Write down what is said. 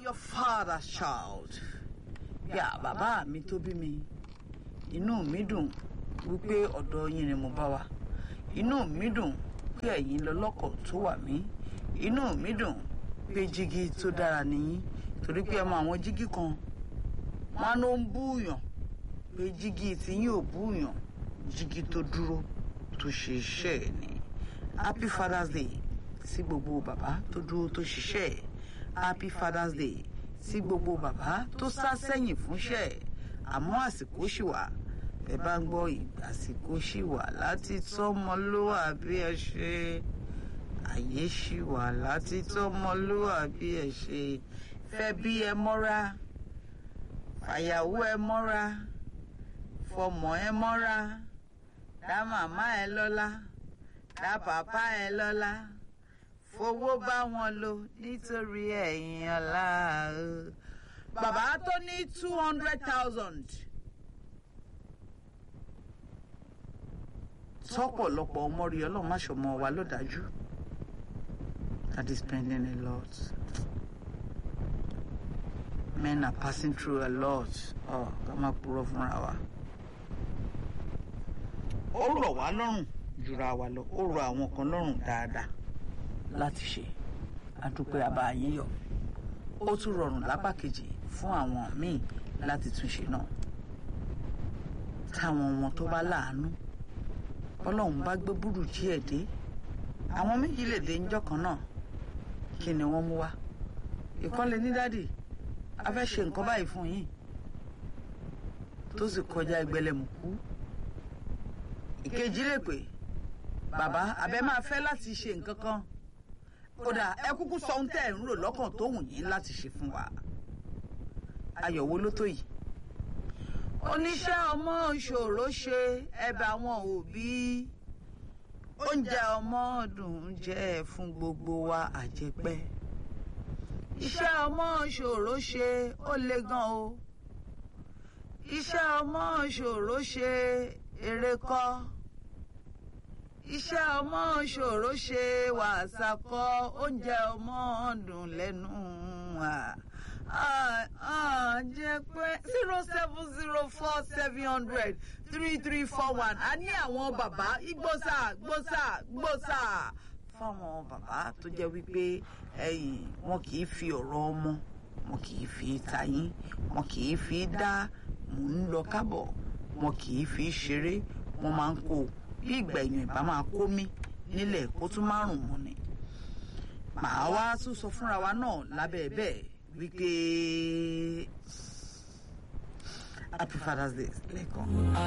your father's child. Yà bàbá mi tó bí mi. Inú mi dùn wípé ọ̀dọ̀ yín ni mo bá wá. Inú mi dùn pé ẹ̀yin lọ́lọ́kọ̀ tó wà mí. Inú mi dùn pé jígí tó dára nìyí. Torí pé ẹ mọ àwọn jígí kan. Wọ́n ló ń búyàn pé jígí tí yín ò búyàn. Jígí tó dúró tó ṣe iṣẹ́ ẹ̀ ni. Happy Father's Day sí gbogbo bàbá tó dúró tó ṣiṣẹ́ ẹ̀. Happy Father's Day sí gbogbo bàbá tó sá sẹ́yìn fúnṣẹ́ ẹ̀. Àmọ́ àsìkò ṣì wà. Ẹ bá ń gbọ́ àsìkò ṣì wà láti tọ́mọlúwàbí ẹ ṣe. Àyè ṣì wà láti tọ́mọlúwàbí ẹ ṣe. Fẹ́ bí ẹ mọ́ra. Fàyàwó ẹ mọ́ra. Fọmọ ẹ mọ́ra. Dá màmá ẹ lọ́lá. Dá bàbá ẹ lọ́lá fowó bá wọn lò nítorí ẹ̀yìn ọ̀la o. bàbá tó ní two hundred thousand. tọ́pọ̀lọpọ̀ ọmọ rí ọlọ́run má ṣọmọ wa ló dájú. that is spending a lot. men are passing through a lot. ọ̀ ká má purọ́ fúnra wa. ó rọ̀ wá lọ́rùn jura wa lọ ó rọ̀ àwọn kan lọ́rùn dáadáa láti ṣe àdúpẹ́ àbáyíyọ ó tún rọrùn lápá kejì fún àwọn míì láti túnṣe náà táwọn wọn tó bá láàánú ọlọ́run bá gbé burújí ẹ̀ dé àwọn méjì lè dé ńjọ́ kan náà kí ni wọ́n mú wá ìkọ́lé ní dádì a fẹ́ ṣe nǹkan báyìí fún yín tó sì kọjá ẹgbẹ̀lẹ́mùkú ìkejì lè pè bàbá abẹ máa fẹ́ láti ṣe nǹkan kan kódà ẹ kúkú sọ ohun tẹ́ ẹ̀ ń rò lọ́kàn tó wù yín láti ṣe fún wa ayọ̀ wo ló tó yìí. oníṣẹ́ ọmọ ṣòro ṣe ẹ̀bẹ̀ àwọn òbí oúnjẹ ọmọ dùn jẹ́ fún gbogbo wa àjẹpẹ́ iṣẹ́ ọmọ ṣòro ṣe ó le gan o iṣẹ́ ọmọ ṣòro ṣe eré kọ́ iṣẹ́ ọmọ ṣòro ṣe wàásà kọ́ oúnjẹ ọmọ dùn lẹ́nu jẹ́ pé zero seven zero four seven hundred three three four one a ní àwọn bàbá igbósà gbósà gbósà fáwọn bàbá tó jẹ́ wípé ẹ̀yìn wọn kì í fi ọ̀rọ̀ ọmọ wọn kì í fi tayín wọn kì í fi dá mò ń lọ kábọ̀ wọn kì í fi ṣeré wọn máa ń kó o bí ìgbà èèyàn ìbá máa kó mí nílẹ̀ kó tún márùn mọ́ ni. màá wá tún sọ fúnra wa náà lábẹ́ bẹ́ẹ̀ wípé happy father's day lẹ́ẹ̀kan.